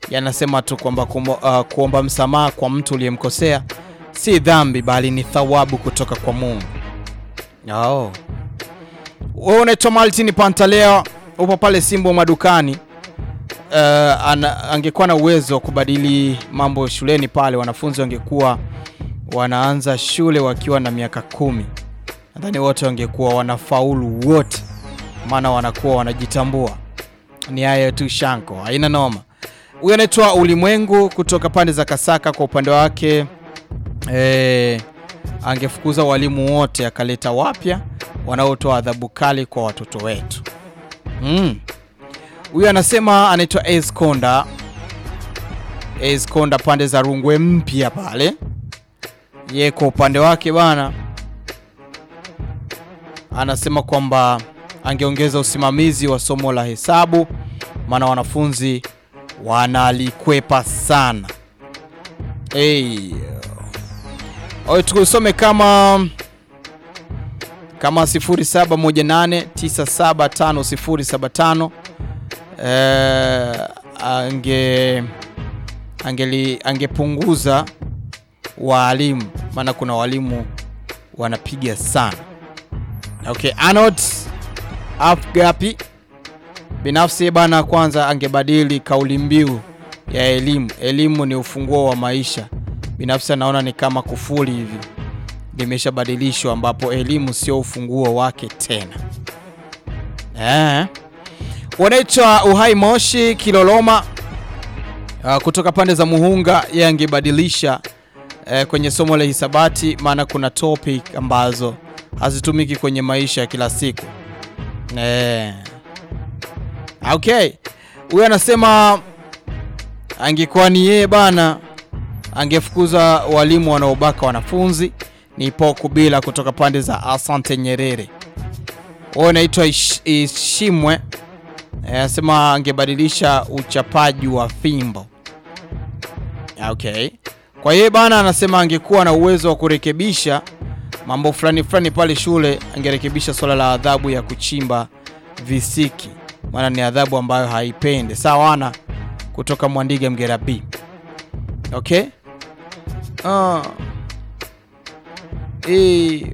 yanasema tu kwamba kuomba, uh, kuomba msamaha kwa mtu uliyemkosea si dhambi bali ni thawabu kutoka kwa Mungu. Oh. Wewe unaitwa Martin Pantaleo, upo pale Simbo madukani. Uh, ana, angekuwa na uwezo wa kubadili mambo shuleni pale, wanafunzi wangekuwa wanaanza shule wakiwa na miaka kumi, nadhani wote wangekuwa wanafaulu wote, maana wanakuwa wanajitambua. Ni hayo tu, Shanko, haina noma. Huyu anaitwa Ulimwengu kutoka pande za Kasaka. Kwa upande wake eh, angefukuza walimu wote akaleta wapya wanaotoa adhabu kali kwa watoto wetu. Mm. Huyu anasema anaitwa Ace Konda. Ace Konda pande za Rungwe mpya pale. Ye kwa upande wake bana anasema kwamba angeongeza usimamizi wa somo la hesabu maana wanafunzi wanalikwepa sana. Hey. Oye, tukusome kama kama 0718975075 eh, ange angeli angepunguza waalimu, maana kuna walimu wanapiga sana. Okay, Arnold Afgapi binafsi bana, kwanza angebadili kauli mbiu ya elimu. Elimu ni ufunguo wa maisha. Binafsi anaona ni kama kufuli hivi limeshabadilishwa, ambapo elimu sio ufunguo wake tena. Eh, wanaitwa Uhai Moshi Kiloloma uh, kutoka pande za Muhunga. Yeye angebadilisha uh, kwenye somo la hisabati, maana kuna topic ambazo hazitumiki kwenye maisha ya kila siku eh. Okay, huyu anasema angekuwa ni yeye bana, angefukuza walimu wanaobaka wanafunzi. Ni poku bila kutoka pande za Asante Nyerere. Huyo anaitwa Ish, Ishimwe anasema angebadilisha uchapaji wa fimbo. Okay, kwa yeye bana, anasema angekuwa na uwezo wa kurekebisha mambo fulani fulani pale shule, angerekebisha swala la adhabu ya kuchimba visiki maana ni adhabu ambayo haipende sawana kutoka Mwandiga Mgera B. Okay, uh. E...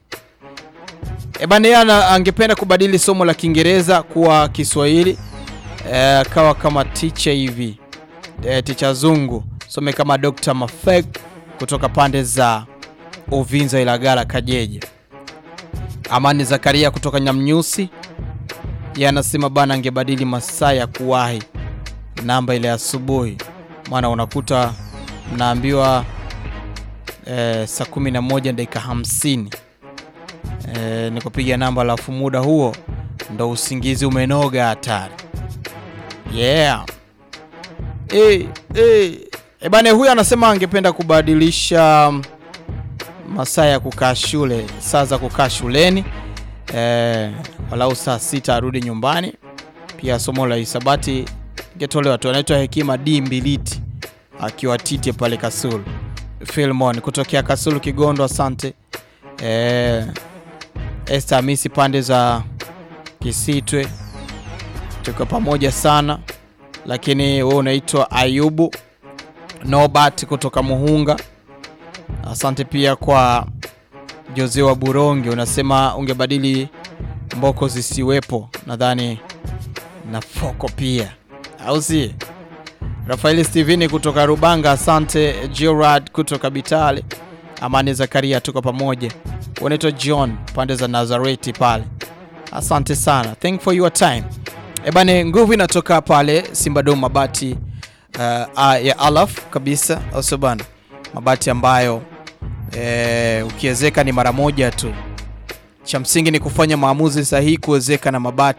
E bana, yeye angependa kubadili somo la Kiingereza kuwa Kiswahili e, kawa kama teacher hivi e, teacher zungu some kama Dr. Mafek kutoka pande za Uvinza Ilagala Kajeje. Amani Zakaria kutoka Nyamnyusi yanasema bana, angebadili masaa ya kuwahi namba ile asubuhi, maana unakuta mnaambiwa e, saa 11 dakika 50 e, ni kupiga namba, alafu muda huo ndo usingizi umenoga hatari. Yeah. E, e, e bana, huyu anasema angependa kubadilisha masaa ya kukaa shule, saa za kukaa shuleni e, walau saa sita arudi nyumbani. Pia somo la hisabati ingetolewa tu. Anaitwa Hekima D Mbiliti akiwa Tite pale Kasulu. Filmon kutokea Kasulu Kigondo, asante. E, Esther Hamisi pande za Kisitwe, tuko pamoja sana. Lakini wewe unaitwa Ayubu Nobat kutoka Muhunga, asante pia kwa Jose wa Burongi, unasema ungebadili mboko zisiwepo, nadhani na foko pia, au si? Rafaeli Steveni kutoka Rubanga, asante. Gerard kutoka Bitale, Amani Zakaria, tuko pamoja. Unaitwa John pande za Nazareti pale, asante sana, thank for your time. Ebane, nguvu inatoka pale Simbadom mabati uh, ya alaf kabisa, au bana, mabati ambayo E, ukiwezeka ni mara moja tu. Cha msingi ni kufanya maamuzi sahihi kuwezeka na mabati